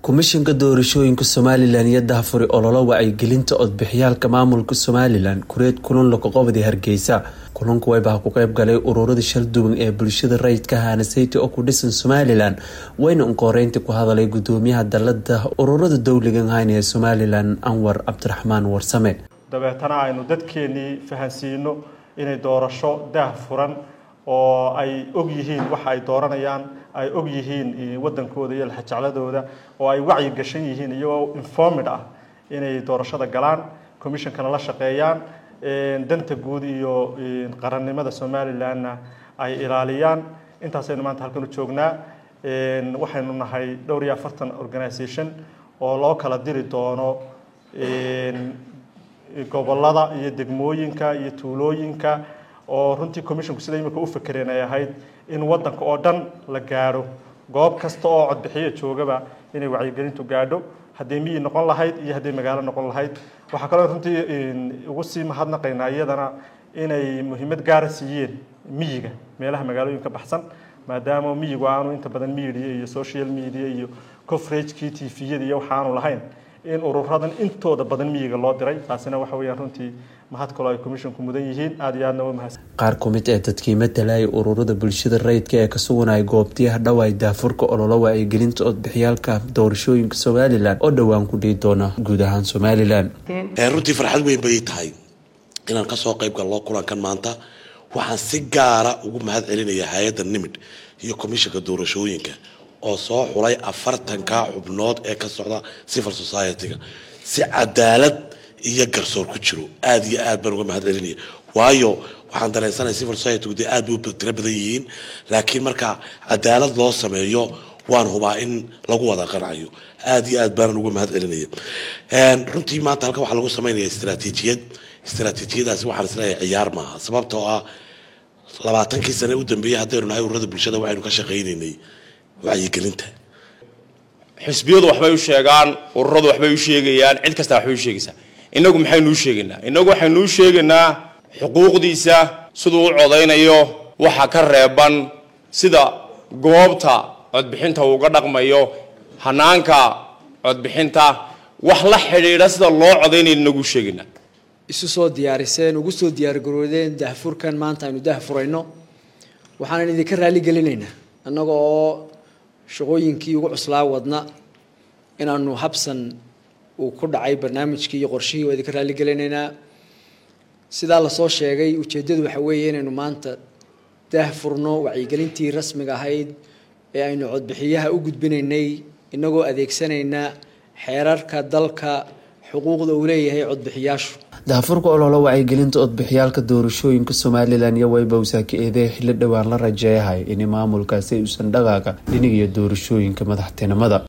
komishanka doorashooyinka somalilan iyo daahfuri ololo wacyigelinta codbixiyaalka maamulka somalilan kureed kulan laqoqobadi hargeysa kulanku waybaha ku qeyb galay ururada shalduwan ee bulshada rayidka hanaseyta oo ku dhisan somalilan wayna unqoreynta ku hadalay gudoomiyaha dalada ururada dowligan hayn ee somalilan anwar cabdiraxmaan warsame dabeetana aynu dadkeenii fahansiino inay doorasho daah furan oo ay og yihiin waxa ay dooranayaan ay og yihiin wadankooda iyo laxajecladooda oo ay wacyi gashan yihiin iyagoo informed ah inay doorashada galaan commissionkana la shaqeeyaan danta guud iyo qarannimada somalilanna ay ilaaliyaan intaasaynu maanta halkan u joognaa waxaynu nahay dhowr iyo afartan organisation oo loo kala diri doono gobolada iyo degmooyinka iyo tuulooyinka oo runtii commissionku sida imika u fakereen ay ahayd in wadanka oo dhan la gaadho goob kasta oo codbixiya joogaba inay wacyigelintu gaadho hadday miyi noqon lahayd iyo hadday magaalo noqon lahayd waxaa kaloo runtii ugu sii mahadnaqaynaa iyadana inay muhiimad gaara siiyeen miyiga meelaha magaalooyinka baxsan maadaama miyigu aanu inta badan media iyo social media iyo coveragekii tviyada iyo waxaanu lahayn in ururadan intooda badan miyiga loo diray taasina waxa weyaan runtii mahad kaloo ay commissionku mudan yihiin aada iyo aadna waa mahadsan qaar ku mid ee dadkii matalaya ururada bulshada rayidka ee ka suganaya goobtiyaha dhawaay daafurka ololo wacyigelinta codbixiyaalka doorashooyinka somalilan oo dhowaan ku dhihi doona guud ahaan somalilan runtii farxad weyn bay tahay inaan kasoo qayb galno kulankan maanta waxaan si gaara ugu mahad celinaya hay-adda nimid iyo commissionka doorashooyinka oo soo xulay afartanka xubnood ee ka socda civil society-ga si cadaalad iyo garsoor ku jiro aada iyo aad baan uga mahad celinaya waayo waxaan dareensanaya civil society dee aad bay tiro badan yihiin laakiin marka cadaalad loo sameeyo waan hubaa in lagu wada qancayo aada iyo aad baanan uga mahad celinaya runtii maanta halkan waxaa lagu sameynaya istraatiijiyad istraatiijiyadaasi waxaan isleeyahay ciyaar maaha sababtoo ah labaatankii sane u dambeeyay haddaynu nahay ururada bulshada waxaynu ka shaqaynaynay wacyigelinta xisbiyadu waxbay u sheegaan ururadu waxbay u sheegayaan cid kasta waxbay u sheegaysaa inagu maxaynu u sheegaynaa inagu waxaynu u sheegaynaa xuquuqdiisa siduu u codaynayo waxa ka reeban sida goobta codbixinta uuga dhaqmayo hanaanka codbixinta wax la xidhiidha sida loo codaynaya inagu u sheegaynaa isu soo diyaariseen ugu soo diyaargaroodeen dahfurkan maanta aynu dahfurayno waxaanan idinka raali gelinaynaa annaga oo shaqooyinkii ugu cuslaa wadna inaanu habsan uu ku dhacay barnaamijkii iyo qorshihii waa idinka raali gelinaynaa sidaa lasoo sheegay ujeeddadu waxa weeye inaynu maanta dahfurno wacyigelintii rasmiga ahayd ee aynu codbixiyaha u gudbinaynay inagoo adeegsanayna xeerarka dalka xuquuqda uu leeyahay codbixiyaashu daafurka ololo wacyigelinta codbixiyaalka doorashooyinka somalilan iyo waybawsaa ka eedeey xilli dhowaan la rajeeyahay in maamulkaasi uusan dhaqaaqa dhinigiyo doorashooyinka madaxtinimada